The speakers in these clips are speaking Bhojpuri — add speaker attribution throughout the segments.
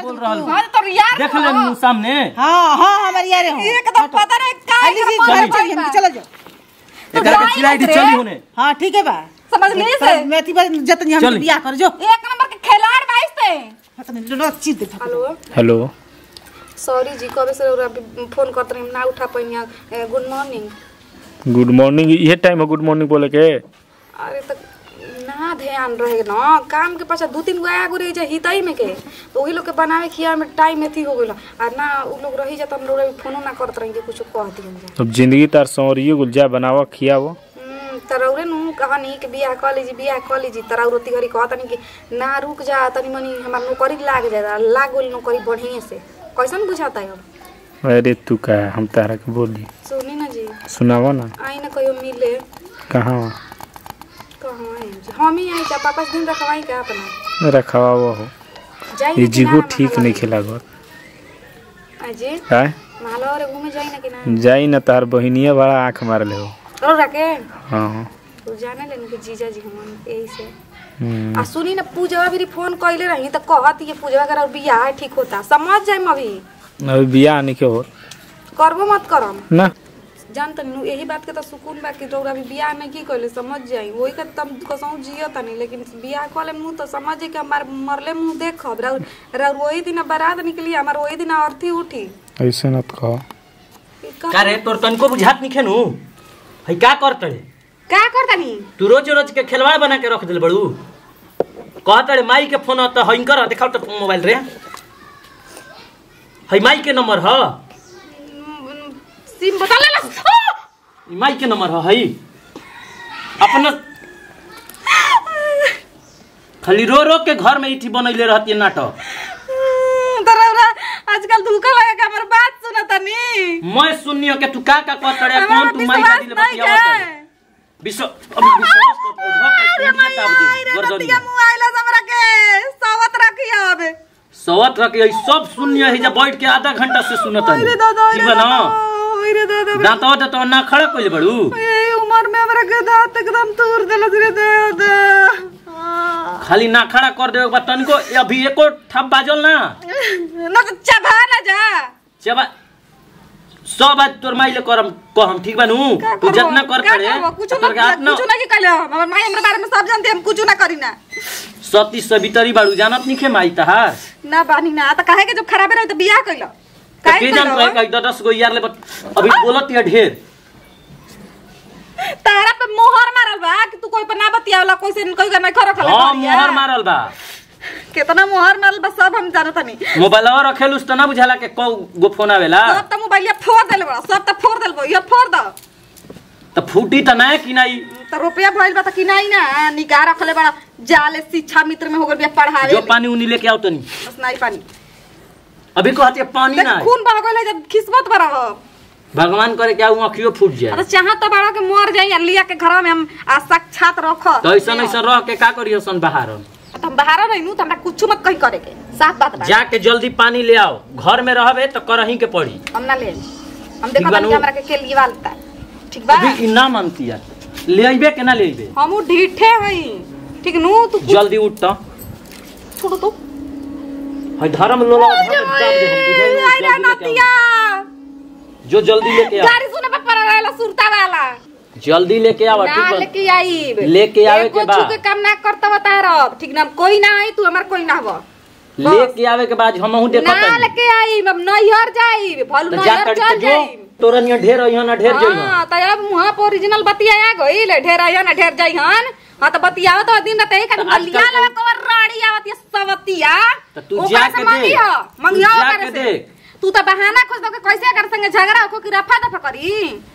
Speaker 1: बोल रहल
Speaker 2: हाँ तो यार
Speaker 1: देख ले मुंह सामने
Speaker 3: हाँ हाँ हमारे यारे हो
Speaker 2: एकदम पता नहीं का
Speaker 3: खाली जी
Speaker 2: इधर
Speaker 3: घर
Speaker 2: पड़
Speaker 3: चलिए
Speaker 2: गइल
Speaker 3: हम
Speaker 2: बा।
Speaker 3: चलो जाओ
Speaker 1: एकरा के चिल्लाई दी चली होने
Speaker 3: हाँ ठीक है बा
Speaker 2: समझ ली से
Speaker 3: मेथी पर जतनी हम
Speaker 1: चली।
Speaker 3: बियाह कर जो
Speaker 2: एक नंबर के खिलाड़ बाईस थे
Speaker 3: हतनी रोज चीज दे
Speaker 4: हेलो
Speaker 5: हेलो
Speaker 4: सॉरी जी कब से और अभी फोन करते रही ना उठा पाई गुड मॉर्निंग
Speaker 5: गुड मॉर्निंग ये टाइम है गुड मॉर्निंग बोले के
Speaker 4: अरे तो ना ध्यान रहे ना काम के पाछा दू तीन गो आया गुरे जा हितई में के तो वही लोग के बनावे खिया में टाइम एथी हो गइल आ ना उ लोग रही जात हम लोग फोनो ना करत रही कुछ कह दियन जा
Speaker 5: अब जिंदगी तार सौरियो गुलजा बनावा खियावो
Speaker 4: हम्म, तरौरे नु कहानी के बियाह कर लीजिए बियाह कर लीजिए तरौर तिहरी कहत नहीं कि ना रुक जा तनी मनी हमार नौकरी लाग जाए लाग गइल नौकरी बढ़िया से कैसन बुझाता है अब
Speaker 5: अरे तू का है हम तारा के बोली
Speaker 4: सुनी ना जी
Speaker 5: सुनावा ना
Speaker 4: आई ना कहियो मिले
Speaker 5: कहाँ
Speaker 4: कहाँ आई जी हम ही आई जा पापा से दिन रखवाई का अपना
Speaker 5: रखवा वो हो
Speaker 4: जाई
Speaker 5: ये
Speaker 4: ना
Speaker 5: जीगो
Speaker 4: किनारा
Speaker 5: ठीक नहीं खेला घर
Speaker 4: महालवा। जी
Speaker 5: काय
Speaker 4: माला और घूमे जाई ना कि ना
Speaker 5: जाई ना तार बहिनिया बड़ा आँख मारले हो
Speaker 4: रो रखे
Speaker 5: हाँ हाँ
Speaker 4: तू जाने लेने कि जीजा जी हमन यही से
Speaker 5: हम्म,
Speaker 4: आ सुनी ना पूजवा भी फोन कइले रही त कहत ये पूजवा कर बियाह ठीक होता समझ जाई अभी
Speaker 5: अभी बियाह नहीं के हो
Speaker 4: करबो मत करम
Speaker 5: ना
Speaker 4: जान तनी नु यही बात के त सुकून बा कि तोरा अभी बियाह में की कइले समझ जाई वही के तम कसौ जियो तनी लेकिन बियाह कले मुंह तो समझ जाई कि हमार मरले मुंह देखब राउर राउर वही दिन बारात निकली हमार वही दिन अर्थी उठी
Speaker 5: ऐसे मत कहो
Speaker 4: ई का-
Speaker 1: का रे तोर तनको बुझात नहीं खेनु है का करतड़े
Speaker 4: का करतनी
Speaker 1: तू रोज रोज के खिलवाड़ बना के रख दिल बड़ू कहतड़े माई के फोन त हिंकर देखाओ तो मोबाइल रे है माई के नंबर ह
Speaker 4: सिम बता ले
Speaker 1: ई माई के नंबर ह है अपना खाली रो रो के घर में इठी बनैले रहती है नाटक
Speaker 2: तरौरा आजकल धोखा लगा के हमर बात सुना तनी
Speaker 1: मैं सुनियो के तू का का कहतड़े
Speaker 2: हमारा
Speaker 1: कौन तू माई
Speaker 2: विश्वास
Speaker 1: दादी ले
Speaker 2: नहीं
Speaker 1: बतियावत
Speaker 2: है।
Speaker 1: है विश्व अभी विश्वास कर धो के
Speaker 2: अरे
Speaker 1: कुंडी ताप दे
Speaker 2: रे
Speaker 1: गर्दनी
Speaker 2: नतिया मुंह आइला से हमरा के सावत रखिया अबे
Speaker 1: सवत रख यही सब सुनियो है जब बैठ के आधा घंटा से सुनत
Speaker 2: अरे दादा
Speaker 1: ठीक
Speaker 2: अरे
Speaker 1: बा ना
Speaker 2: दादा अरे दादा
Speaker 1: दांतवा दांतवा ना खड़ा कइले बड़ू
Speaker 2: ये उम्र में हमरा के दांत एकदम तूर देलस रे दादा
Speaker 1: खाली ना खड़ा कर देवे के बाद तनिको अभी एको ठप बाजल ना
Speaker 2: ना तो चबा ना जा
Speaker 1: चबा सब बात तोर माई ले करम कहम ठीक बानू
Speaker 2: का
Speaker 1: तू
Speaker 2: करबो?
Speaker 1: जितना कर
Speaker 2: का
Speaker 1: करे
Speaker 2: करबो? कुछो
Speaker 1: तोर के
Speaker 2: ना
Speaker 1: हाथ ना
Speaker 2: कुछो ना की कहले हमर माई हमरा बारे में सब जानते हम कुछो ना करी ना
Speaker 1: सती सवितरी बाड़ू जानत नहीं खे माई तहार
Speaker 2: ना बानी ना त काहे के जब खराबे रहे त बियाह कइलो
Speaker 1: तो
Speaker 2: काहे
Speaker 1: के जान
Speaker 2: कइलो
Speaker 1: कहे कही दस गो यार ले बत- अभी बोलत है ढेर
Speaker 2: तारा पे मोहर मारल बा कि तू कोई पे ना बतियावला कोई से कोई का नहीं खरो खले
Speaker 1: हां मोहर मारल बा
Speaker 2: कितना मोहर मारल बा सब हम जानत नहीं
Speaker 1: मोबाइलवा रखेलुस त ना बुझाला के कौ गो फोन आवेला
Speaker 2: सब त मोबाइलिया फोड़ देले बा सब त फोड़ देल बा ये फोड़ द
Speaker 1: त फूटी त ना कि नहीं
Speaker 2: त रुपया भइल बा त कि नहीं ना निगाह रखले बड़ा जाले शिक्षा मित्र में हो गइल बिया पढ़ावे
Speaker 1: जो पानी उनी लेके आओ तनी
Speaker 2: बस नहीं पानी
Speaker 1: अभी कहते पानी
Speaker 2: देख
Speaker 1: ना है।
Speaker 2: खून बह गइल जब किस्मत बड़ा हो
Speaker 1: भगवान करे क्या वो अखियो फूट जाए
Speaker 2: अरे चाह तो बड़ा के मर जाई और लिया के घर में हम आ साक्षात रख
Speaker 1: तो ऐसा ऐसा रह के का करियो सन बाहर
Speaker 2: तो हम बाहर रही तो हमरा कुछ मत कहीं करे के साफ बात बा
Speaker 1: जाके जल्दी पानी ले आओ घर में रहबे तो करही के पड़ी
Speaker 2: हम ना ले हम
Speaker 1: ठीक
Speaker 2: देखो
Speaker 1: बा
Speaker 2: तनी
Speaker 1: नु?
Speaker 2: हमरा के के लिवालता ठीक बा
Speaker 1: अभी ई ना मानती है ले अइबे के ना ले अइबे
Speaker 2: हम उ ढीठे हई ठीक नु तू कुछ
Speaker 1: जल्दी उठ तो
Speaker 2: छोड़ तो
Speaker 1: है धर्म लोला धर्म दाब दे हम बुझाई नहीं,
Speaker 2: आई रे
Speaker 1: जल्दी लेके
Speaker 2: नतिया
Speaker 1: आओ। जो जल्दी लेके आ
Speaker 2: गाड़ी सुने पे पड़ा रहेला सुरता वाला
Speaker 1: जल्दी लेके आवा
Speaker 2: ना
Speaker 1: ठीक बा
Speaker 2: लेके आई
Speaker 1: लेके आवे के बा।
Speaker 2: के काम ना करता बता रब ठीक ना कोई ना आई तू हमार कोई ना हो
Speaker 1: लेके आवे के बाद हम हूं देखत
Speaker 2: ना
Speaker 1: हनी।
Speaker 2: लेके आई हम नैहर जाई भलू
Speaker 1: तो जा
Speaker 2: नैहर
Speaker 1: कर
Speaker 2: चल
Speaker 1: जो
Speaker 2: जाई
Speaker 1: तोरा नियर ढेर अइहन ना ढेर जइहन
Speaker 2: हाँ तो अब वहाँ पर ओरिजिनल बतिया गईल ढेर आयो ना ढेर जाइहन हाँ तो बतियाओ तो दिन रात एक
Speaker 1: तो
Speaker 2: मलिया
Speaker 1: आजकल
Speaker 2: लगा
Speaker 1: तो-
Speaker 2: कवर राड़ी आवत ये सवतिया
Speaker 1: तो तू
Speaker 2: ओकरा
Speaker 1: जाके
Speaker 2: से
Speaker 1: देख।
Speaker 2: मंगियो
Speaker 1: तू
Speaker 2: मंगियो
Speaker 1: जाके
Speaker 2: करे से
Speaker 1: देख।
Speaker 2: तू तो बहाना खोज दो के कैसे कर संगे झगड़ा हो कि रफा दफा करी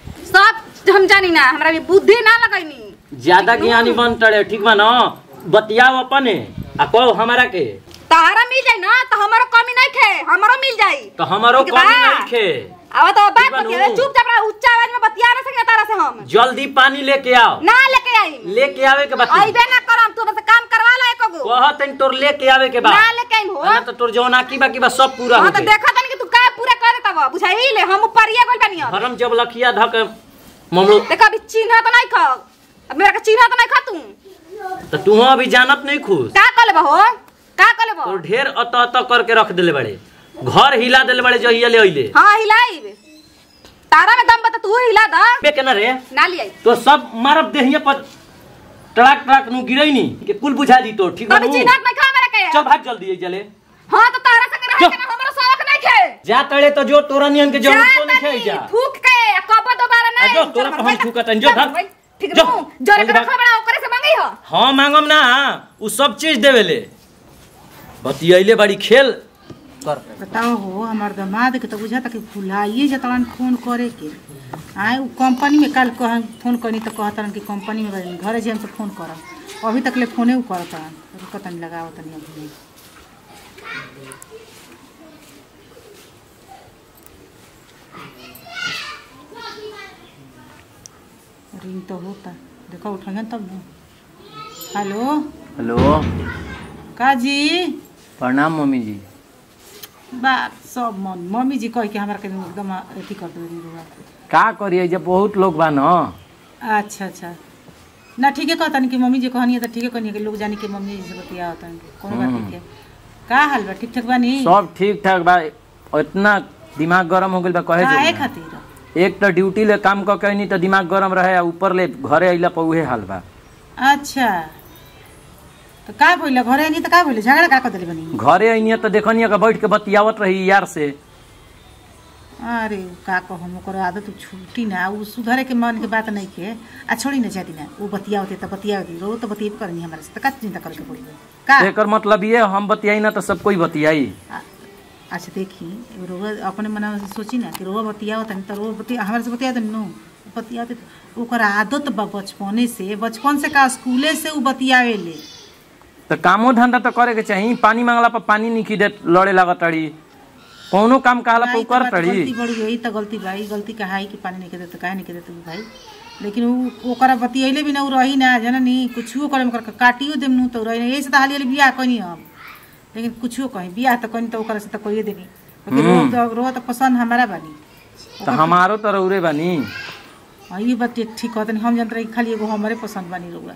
Speaker 2: सब हम जानी ना हमरा भी बुद्धि ना लगैनी
Speaker 1: ज्यादा ज्ञानी बन तड़े ठीक बा ना बतियाओ अपने आ कहो हमारा के
Speaker 2: तारा मिल जाई ना तो हमारो कमी नहीं खे हमारो मिल जाई
Speaker 1: तो हमारो
Speaker 2: ठीक
Speaker 1: कमी
Speaker 2: बा?
Speaker 1: नहीं खे
Speaker 2: अब तो बात
Speaker 1: बा नु?
Speaker 2: बतिया चुपचाप रह उच्च आवाज में बतिया ना सके तारा से हम
Speaker 1: जल्दी पानी लेके आओ
Speaker 2: ना लेके आई
Speaker 1: लेके आवे के बाद
Speaker 2: आइबे ना करम तू बस काम करवा ला एको गो
Speaker 1: कहत हन तोर लेके आवे के बाद
Speaker 2: ना लेके आई हो
Speaker 1: ना तो तोर जौन आकी बाकी बा सब पूरा
Speaker 2: हाँ
Speaker 1: हो
Speaker 2: तो
Speaker 1: गई
Speaker 2: देखा तनी कि तू का पूरा कर देता बा बुझाई ले हम ऊपरिया गोल बनिया
Speaker 1: हरम जब लखिया धक ममलो
Speaker 2: देखा अभी चिन्ह तो नहीं खा अब मेरा का चिन्ह तो नहीं खा तू
Speaker 1: तो तू अभी जानत नहीं खुश
Speaker 2: का कर ले हो का कले बो
Speaker 1: तो ढेर अत अत करके रख देले बड़े घर हिला देले बड़े जहिया ले अइले
Speaker 2: हाँ हिलाइब तारा में दम बता तू हिला दा
Speaker 1: बे केना रे
Speaker 2: ना लियाई
Speaker 1: तो सब मारब देहिए पर टड़ाक टड़ाक नु गिरई नी के कुल बुझा दी तो ठीक
Speaker 2: कभी
Speaker 1: बनू
Speaker 2: चिन्हत नहीं खा मेरे के
Speaker 1: चल भाग जल्दी ये जले
Speaker 2: हाँ तो तारा संग रह
Speaker 1: चल।
Speaker 2: के ना हमरा शौक नहीं खे
Speaker 1: जा तड़े तो जो तोरा नियन के जरूर तो नहीं खाई जा
Speaker 2: थूक के कब दोबारा
Speaker 1: आ
Speaker 2: नहीं
Speaker 1: जो, तोरा
Speaker 2: चल,
Speaker 1: पे हम
Speaker 2: बैठ,
Speaker 1: थूकत हन, जो,
Speaker 2: चल,
Speaker 1: भाग।
Speaker 2: बैठ, ठीक
Speaker 1: जो,
Speaker 2: है जोरे
Speaker 1: जल्दी
Speaker 2: के
Speaker 1: भाग।
Speaker 2: रखा बड़ा ओकरे से मांगी हो
Speaker 1: हाँ मांगम ना उ सब चीज देवेले बतियैले बड़ी खेल कर
Speaker 3: बताओ हो हमार दामाद के तो बुझाता कि भुलाइए जतवन फोन करे के आए उ कंपनी में कल कह फोन करनी तो कहतन कि कंपनी में बनी घरे जे हमसे फोन करब अभी तक ले फोने उ करतन रुकतन लगावतन अभी रिंग तो होता देखो उठाइए तब ना हेलो
Speaker 6: हेलो
Speaker 3: का जी
Speaker 6: प्रणाम मम्मी जी
Speaker 3: बात सब मन मम्मी जी कह के हमरा के एकदम अथी कर दे रुआ
Speaker 6: का करिए जब बहुत लोग बा न
Speaker 3: अच्छा अच्छा ना ठीक है कहता कि मम्मी जी कहनी है तो ठीक है कहनी है कि लोग जानी कि मम्मी जी से बतिया होता है कोनो बात नहीं है का हाल बा ठीक ठाक बानी
Speaker 6: सब ठीक ठाक बा इतना दिमाग गरम हो गइल बा कहे
Speaker 3: काहे
Speaker 6: जो
Speaker 3: खातिर
Speaker 6: एक तो ड्यूटी ले काम क के नहीं तो दिमाग गरम रहे आ ऊपर ले घरे अइला पर उहे हाल बा
Speaker 3: अच्छा तो का भइल घरे नहीं तो का भइल झगड़ा का कर देले बनी
Speaker 6: घरे अइनी तो देखनी कि बैठ के बतियावत रही यार से
Speaker 3: अरे उ का कहम ओकर आदत छूटी ना उ सुधरे के मन के बात नहीं के आ छोड़ी ना जाती ना उ बतियावते तो बतियावती रो तो बतियब करनी हमारे से तो का चिंता करके पड़ी का
Speaker 6: एकर मतलब ये हम बतियाई ना तो सब कोई बतियाई
Speaker 3: आ- अच्छा देखी एगो रोआ अपने मना से सोची ना कि रोआ बतियाओ तनी तो रोआ बतिया हमारे से बतिया तनी नो बतियाते तो ओकर आदत बा बचपने से बचपन से का स्कूले से उ बतियावे ले
Speaker 6: तो कामो धंधा तो करे के चाहिए पानी मांगला पर पानी नहीं दे लड़े लागत तड़ी कौनो काम कहला पर
Speaker 3: भाई,
Speaker 6: उ
Speaker 3: तो
Speaker 6: कर
Speaker 3: बात
Speaker 6: तड़ी
Speaker 3: गलती बड़ी यही तो गलती भाई गलती कहा है कि पानी नहीं के देते काहे नहीं के देते भाई लेकिन उ ओकरा बतियैले भी ना उ रही ना जननी कुछो करे में करके काटियो देम नु तो रही ना यही से तो हाली हाली बियाह कनी हम लेकिन कुछो कहीं बियाह तो कनी तो ओकरा से तो कोई देनी लेकिन रोह तो रोह तो पसंद हमारा बानी
Speaker 6: तो हमारो तो रौरे बानी
Speaker 3: हाँ ये बात ठीक ठीक कहते हम जानते रही खाली एगो हमारे पसंद बानी रहुआ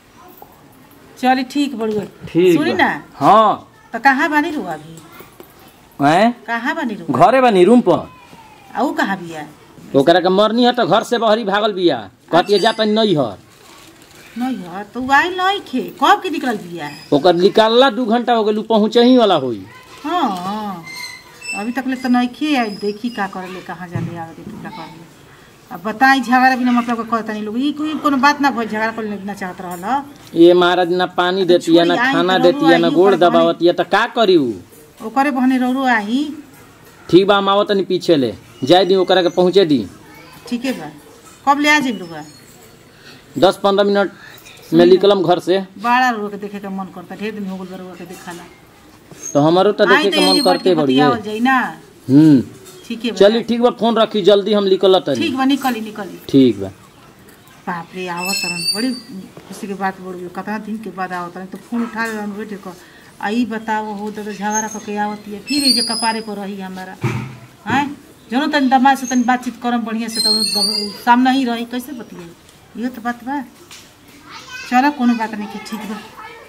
Speaker 3: चली ठीक बड़ी
Speaker 6: ठीक
Speaker 3: सुनी
Speaker 6: बा।
Speaker 3: ना
Speaker 6: हाँ
Speaker 3: तो कहाँ बानी रहुआ अभी
Speaker 6: हैं
Speaker 3: कहाँ बानी रहुआ
Speaker 6: घरे बानी रूम पर
Speaker 3: आ ऊ कहाँ बिया
Speaker 6: ओकरा के मरनी है तो घर से बहरी भागल बिया कहती जाता नहीं हर
Speaker 3: नहीं है तो उ आई नहीं खे कब के निकल बिया
Speaker 6: ओकर निकालला दू घंटा हो गेल पहुँचे ही वाला होई
Speaker 3: हाँ हाँ अभी तक ले तो नहीं खे आई देखी का करे ले कहाँ जाले आवे देखी का करे ले अब बताई झगड़ा बिना मतलब के कहता नहीं लोग ई कोई कोनो बात ना भइल झगड़ा कर लेना चाहत रहल ह।
Speaker 6: ये महाराज ना पानी देती है ना
Speaker 3: छोड़ी, आई
Speaker 6: खाना
Speaker 3: तो
Speaker 6: देती है ना
Speaker 3: रउआ
Speaker 6: गोड़
Speaker 3: आई ऊपर
Speaker 6: दबावती है तो का करी उ
Speaker 3: ओकरे बहने रोरो आई
Speaker 6: ठीक बा हम आवत तनी पीछे ले जाए दी ओकरा के पहुँचे दी
Speaker 3: ठीक है बा कब ले आ जाइब रुआ
Speaker 6: दस पंद्रह मिनट में निकलम घर से
Speaker 3: बड़ा रुआ के देखे के मन करता ढेर दिन हो गल बा रुआ के देखाला
Speaker 6: तो हमारो तो
Speaker 3: आई
Speaker 6: देखे
Speaker 3: तो
Speaker 6: के
Speaker 3: ये
Speaker 6: मन
Speaker 3: जी बैठ
Speaker 6: करते
Speaker 3: के
Speaker 6: बढ़िए
Speaker 3: बतियावल जाई ना
Speaker 6: हम्म
Speaker 3: ठीक है बा
Speaker 6: चली ठीक बा फोन रखी जल्दी हम निकल तनी
Speaker 3: ठीक बा निकली निकली
Speaker 6: ठीक बा
Speaker 3: बाप रे आवत तरन बड़ी खुशी के बात बड़ी कितना दिन के बाद आवत तरन तो फोन उठा ले बैठे को आई बताओ हो तो झगड़ा करके आवत है फिर ये जे कपारे पर रही हमारा हैं जनो तनी दमाद से तनी बातचीत करम बढ़िया से तो उ सामने ही रही कैसे बतिये ये तो बात बा चलो कोनो बात नहीं के ठीक बा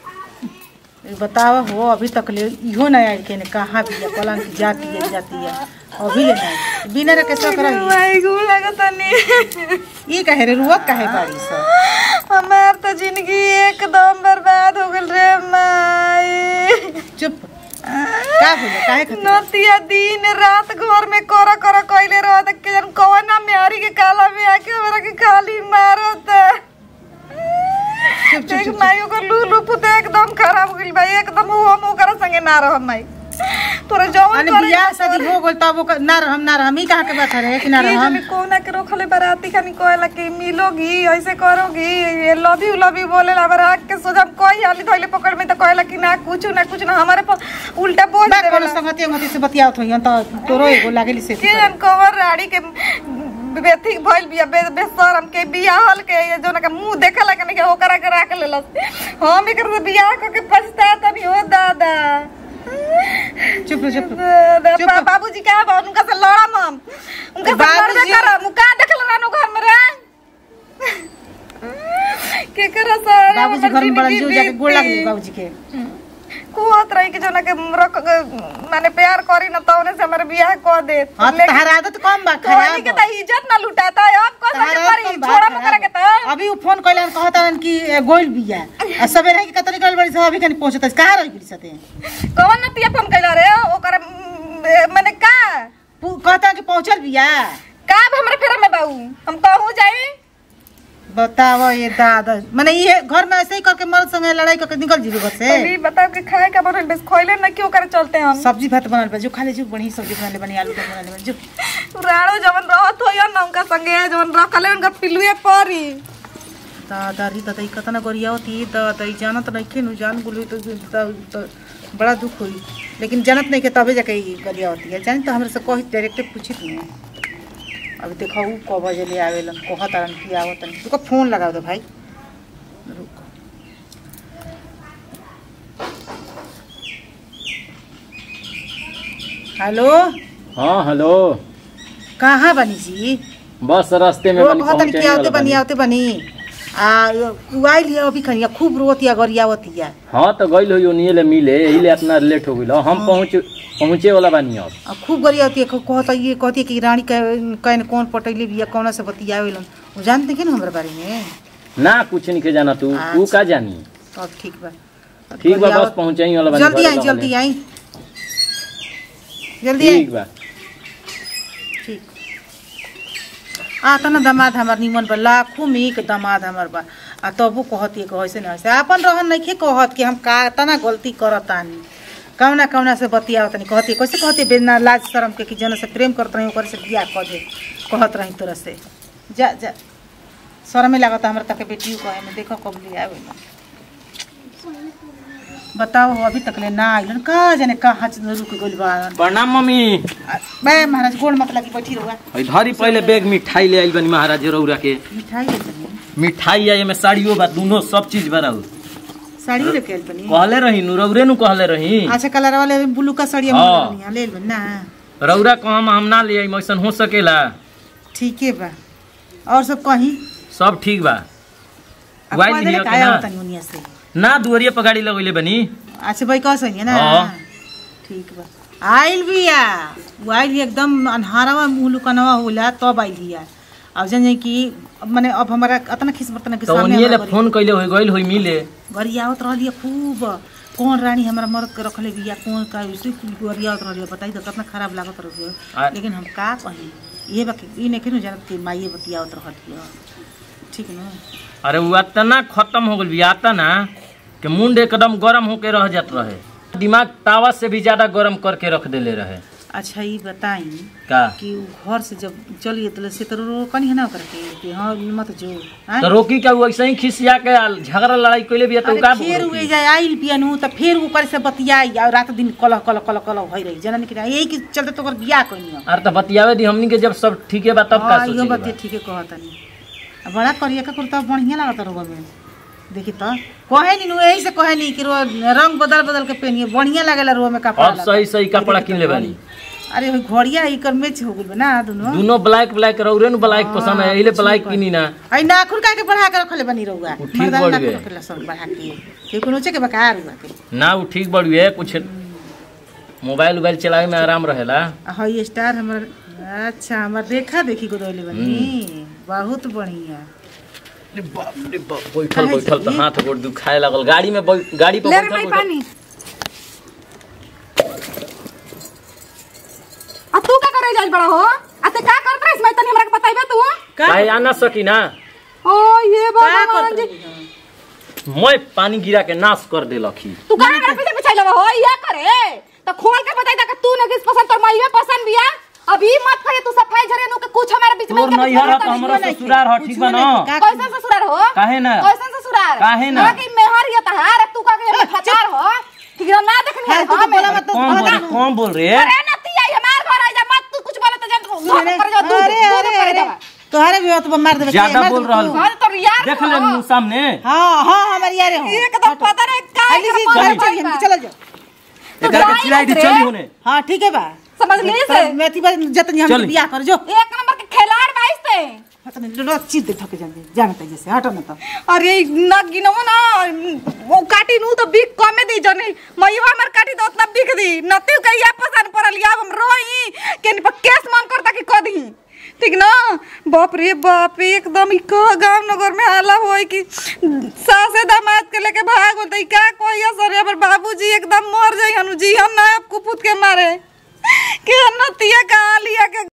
Speaker 3: ए, बताओ हो अभी तक ले इहो नहीं आई के ने कहाँ भी है पलंग की जाती है जाती है अभी ले नहीं बिना रखे सक रही
Speaker 4: माई गो लगतनी
Speaker 3: ई कहे रे रुआ कहे बाड़ी सब
Speaker 4: हमार तो जिंदगी एकदम बर्बाद हो गल रे माई
Speaker 3: चुप का भइल काहे खातिर
Speaker 4: नतिया दिन रात घर में कर कर कइले रह त के जन कवना मेहरी के काला में आके हमरा के खाली मारत देख माई ओकर लूलू पुत एकदम खराब हो गइल बा एकदम हम ओकरा संगे ना रह माई तोरा जवन
Speaker 3: अरे
Speaker 4: करे
Speaker 3: बियाह शादी हो गइल तब ओकर ना रहम ना रहम ई कहा के बात है कि ना
Speaker 4: की
Speaker 3: रहम
Speaker 4: जनी कोना के रोखले बराती खानी कहला कि मिलोगी ऐसे करोगी ये लव यू लव यू बोले ला बरा के सोजा कोई हाली धइले पकड़ में त कहला कि ना कुछ ना कुछ ना हमारे पर उल्टा बोल
Speaker 3: बा कोनो
Speaker 4: देवेला
Speaker 3: संगति अंगति से बतियावत होई त तोरो एगो लागेली से
Speaker 4: के जन कवर राड़ी के बेथी भइल बिया बे बेशरम के बियाहल के ये जोना के मुंह देखे लगे नहीं के ओकरा के राख लेलस हम एकर से बियाह क के पछता तनी हो दादा
Speaker 3: चुप रह, चुप रह।
Speaker 4: दादा,
Speaker 3: चुप
Speaker 4: बा-
Speaker 3: रह।
Speaker 4: बाबूजी का बा उनका से लड़म हम उनका से लड़बे
Speaker 3: बाबूजी-
Speaker 4: करम का देखल रानो घर में रे के करा सारा
Speaker 3: बाबूजी घर में बड़ा जो जाके गोड़ लागली बाबूजी के
Speaker 4: कुहत रही कि जो ना के रख माने प्यार करी ना तौने से हमारे बियाह कर दे
Speaker 3: हाँ तो तहरा आदत कम बा
Speaker 4: तोहनी के
Speaker 3: खराब
Speaker 4: त इज्जत ना लुटाता है अब कौन
Speaker 3: तहरा
Speaker 4: सा
Speaker 3: आदत
Speaker 4: करी
Speaker 3: कम बा,
Speaker 4: छोड़ा
Speaker 3: खराब
Speaker 4: मकरा के
Speaker 3: बा।
Speaker 4: त
Speaker 3: अभी उ फोन कइलन कहतन कि ए, गोइल बिया आ सबे रही कतरी गइल बड़ी सब अभी कनी पहुंचत कहां रही बड़ी सते
Speaker 4: कौन न तिया फोन कैला रे ओकर माने का
Speaker 3: कहता कि पहुंचल बिया
Speaker 4: का अब हमरा फेरा में बाऊ हम कहूं जाई
Speaker 3: बताओ ये दादा माने ये घर में ऐसे ही करके मर्द संगे लड़ाई करके निकल जीबे घर से
Speaker 4: अभी बताओ कि खाए का बनल बस खोइले ना क्यों करे चलते हम
Speaker 3: सब्जी भात बनल बा जो खाले जो बढ़ी सब्जी बनले बनी आलू का बनले बनी जो
Speaker 4: राड़ो जवन रहत हो ना उनका संगे जवन रखले उनका पिलुए परी
Speaker 3: दादा री दादा ई कतना गरिया होती दादा ई जानत नहीं के नु जान गुलू तो, तो, तो बड़ा दुख हुई लेकिन जानत नहीं के तबे जाके ई गरिया होती है जानी तो हमरे से कही डायरेक्ट पूछित नहीं अभी देखो उ क बजे ले आवेलन कहत आरन कि आवत नहीं तुका फोन लगाओ दे भाई रुक हेलो
Speaker 6: हाँ हेलो
Speaker 3: कहाँ बनी जी
Speaker 6: बस रास्ते में
Speaker 3: वो
Speaker 6: बनी
Speaker 3: कहतन
Speaker 6: पहुंचे
Speaker 3: कि आवते
Speaker 6: वाला
Speaker 3: बनी
Speaker 6: बनी।
Speaker 3: आवते बनी आ उ आइल है अभी खनिया खूब रोतिया गरियावतिया
Speaker 6: हाँ तो गइल हो ओनिए ले मिले यही ले इतना लेट हो गइल हम पहुंच पहुंचे वाला बानी अब
Speaker 3: आ खूब गरियावतिया कहता ये कहती कि रानी कहने कौन पटैले बिया कौन से बतियावेलन उ जानते कि ना हमरा बारे में
Speaker 6: ना कुछ नहीं के जाना तू तू का जानी
Speaker 3: तब ठीक बा
Speaker 6: ठीक बा बस पहुंचे वाला बानी
Speaker 3: जल्दी
Speaker 6: घरे
Speaker 3: आई
Speaker 6: रहने।
Speaker 3: जल्दी आई जल्दी आई
Speaker 6: ठीक बा
Speaker 3: ठीक आ तना दामाद हमार निमन बा लाखों में एक दामाद हमार बा आ तबो कहती कि ऐसे ना ऐसे अपन रहन नहीं कहत कि हम का तना गलती करतानी कौना कौना से बतियावत नहीं कहती कैसे कहती बिना लाज शर्म के कि जन से प्रेम करत रही ओकर से बियाह कर दे कहत रही तोरा से जा जा शर्मे लागत हमरा तक बेटियों कहे में देखो कब ले आवे बताओ हो अभी तक ले ना आइलन का जाने कहाँ से रुक गइल बा
Speaker 6: प्रणाम मम्मी
Speaker 3: आ, बे महाराज गोड़ मत लगी बैठी रहुआ
Speaker 6: है धरी पहले बैग मिठाई ले आइल बनी महाराज रौरा के
Speaker 3: मिठाई ले चली
Speaker 6: मिठाई आई में साड़ियों बा दोनों सब चीज बराउ
Speaker 3: साड़ी लेके आइल बनी
Speaker 6: कहले रही नु रौरे नु कहले रही
Speaker 3: अच्छा कलर वाले ब्लू का साड़ी
Speaker 6: हाँ।
Speaker 3: हम ले लेबन ना
Speaker 6: रौरा कहम हम ना ले आई ऐसन हो सकेला
Speaker 3: ठीक है बा और सब कहीं
Speaker 6: सब ठीक बा
Speaker 3: अब
Speaker 6: वाइल
Speaker 3: कह
Speaker 6: लिया
Speaker 3: देले
Speaker 6: के
Speaker 3: काया
Speaker 6: ना?
Speaker 3: होता उनिया से
Speaker 6: ना दुवरिया पर गाड़ी लगैले बनी
Speaker 3: अच्छा भाई कह सही है ना
Speaker 6: हाँ।
Speaker 3: ठीक बा आइल बिया वो आइल ही एकदम अन्हारवा मुँह लुकनवा होला तब आइल बिया अब जान जाई कि माने अब हमारा अतना खिस बर्तन के
Speaker 6: तो
Speaker 3: सामने
Speaker 6: ओनिए ले
Speaker 3: हमरा
Speaker 6: फोन कैले होई गइल होई मिले
Speaker 3: गरियावत रहलिए खूब कौन रानी हमारा मर्द के रखले बिया कौन का उसे गरियावत रहलिए बताई तो कितना खराब लागत
Speaker 6: आ-
Speaker 3: रहिए लेकिन हम का कही ये बाकी ई नहीं केनु जानत कि माइए बतियावत रहलिए ठीक न
Speaker 6: अरे वो इतना खत्म हो गइल बिया ना कि मुंड एकदम गरम होके रह जात रहे दिमाग तावा से भी ज्यादा गरम करके रख देले रहे
Speaker 3: अच्छा ये बताई
Speaker 6: का
Speaker 3: कि उ घर से जब चलिए तो से तो रोकनी है ना ओकरा के कि हाँ मत जो आँय?
Speaker 6: तो रोकी का वो ऐसे ही खिसिया के आ झगड़ा लड़ाई कैले बिया तो
Speaker 3: अरे
Speaker 6: का
Speaker 3: फिर
Speaker 6: रोकी?
Speaker 3: उए जाए आइल पियनु तो फिर ऊपर से बतियाई और रात दिन कलह कलह कलह कलह भई रही जनन कि यही के चलते तो ओकर बियाह कइनी
Speaker 6: अरे तो बतियावे दी हमनी के जब सब ठीके बा तब का
Speaker 3: हाँ इहो
Speaker 6: सोचे
Speaker 3: बात ठीके कहतनी आ बड़ा करिया का कुर्ता बढ़िया लागत रोग में देखी तो कहे नी नु यही से कहे नी कि रो रंग बदल बदल के पहनिए बढ़िया लागेला रो में कपड़ा
Speaker 6: अब सही सही कपड़ा किन ले बानी
Speaker 3: अरे भाई घड़िया ई कर मैच हो गइल ना दोनों
Speaker 6: दोनों ब्लैक ब्लैक रौरे नु ब्लैक पसंद है एहिले ब्लैक किनी ना
Speaker 3: आई नाखून का के बढ़ा के रखले बनी रहुआ
Speaker 6: उ ठीक
Speaker 3: मर्दाना
Speaker 6: बढ़
Speaker 3: नाखून
Speaker 6: गए।
Speaker 3: रखले सब बढ़ा के के कोनो चे के बकार हुआ के
Speaker 6: ना वो ठीक बड़ी है कुछ मोबाइल उबाइल चलावे में आराम रहेला
Speaker 3: हई स्टार हमर अच्छा हमर देखा देखी को दोले बनी बहुत बढ़िया
Speaker 6: अरे बाप रे बाप बैठल
Speaker 3: काहे
Speaker 6: बैठल तो
Speaker 3: से?
Speaker 6: हाथ गोड़ दुखाए लागल गाड़ी में बैठ- गाड़ी पर
Speaker 4: ले रे
Speaker 6: बैठल
Speaker 4: भाई
Speaker 6: बैठल
Speaker 4: पानी आ तू का करे जाइल बड़ा हो आ ते का करत रहिस मैं तनी हमरा के बताइबे तू
Speaker 6: काहे आ ना सकी ना
Speaker 4: ओ ये
Speaker 3: का
Speaker 4: भगवान
Speaker 3: करत
Speaker 4: जी
Speaker 3: रही
Speaker 6: मैं पानी गिरा के नाश कर देलखी
Speaker 4: तू का हमरा पीछे पीछे लगा हो ये करे तो खोल के बताई दा कि तू न किस पसंद तोर माईवे पसंद बिया अभी मत कहे तू सफाई झरे नु के कुछ हमारे बीच में
Speaker 6: तोर
Speaker 4: इनके बीच
Speaker 6: नैहर
Speaker 4: में
Speaker 6: ह तो
Speaker 4: होता
Speaker 6: हमरो
Speaker 4: नहीं।
Speaker 6: ससुरार ह ठीक बा ना
Speaker 3: का-
Speaker 4: कैसन ससुरार हो
Speaker 6: काहे ना?
Speaker 4: कैसन ससुरार
Speaker 6: काहे ना?
Speaker 4: हमरा के मेहर ये तहार तू का के फटार हो ठीक है ना देखनी है
Speaker 3: है, तू तो
Speaker 4: हम
Speaker 3: बोला मत तो
Speaker 6: कौन बोल
Speaker 3: भगा।
Speaker 6: कौन बोल रे
Speaker 4: अरे नती आई हमार घर आ जा मत तू कुछ बोले तो जान तू धोखा
Speaker 3: अरे
Speaker 4: कर जा तू
Speaker 3: अरे अरे अरे तोहरे भी होत मार देबे
Speaker 6: ज्यादा
Speaker 3: मार
Speaker 6: बोल
Speaker 3: देबे
Speaker 6: रहल
Speaker 3: तू।
Speaker 6: बा।
Speaker 4: घर तो यार
Speaker 6: देख ले मुंह सामने
Speaker 3: हाँ हाँ हमारे यारे हो
Speaker 4: ये कदम पता नहीं का
Speaker 3: अली जी
Speaker 4: कर
Speaker 3: चल
Speaker 4: पाएगा।
Speaker 3: चल चलो जाओ
Speaker 6: एकरा के चिराई दी चली होने
Speaker 3: हाँ ठीक है बा
Speaker 4: समझ ली से
Speaker 3: मेथी बार जतनी हम
Speaker 6: चल।
Speaker 3: बियाह कर जो
Speaker 4: एक नंबर के खिलाड़ बाईस थे
Speaker 3: हट नहीं लो चीज दे थके जाने जानते जैसे हटो ना तो
Speaker 2: अरे न गिनमो ना वो काटी नु तो बिक कमे दी जने मईवा हमर काटी तो उतना बिक दी नती के या पसंद पड़ल या हम रोई के पर केस मन करता कि कदी ठीक ना बाप रे बाप एकदम ई का गांव नगर में हाला होई कि सासे दामाद के लेके भाग होतई का कोई असर हमर बाबूजी एकदम मर जाई हनु जी हम ना कुपुत के मारे के नतिया का लिया के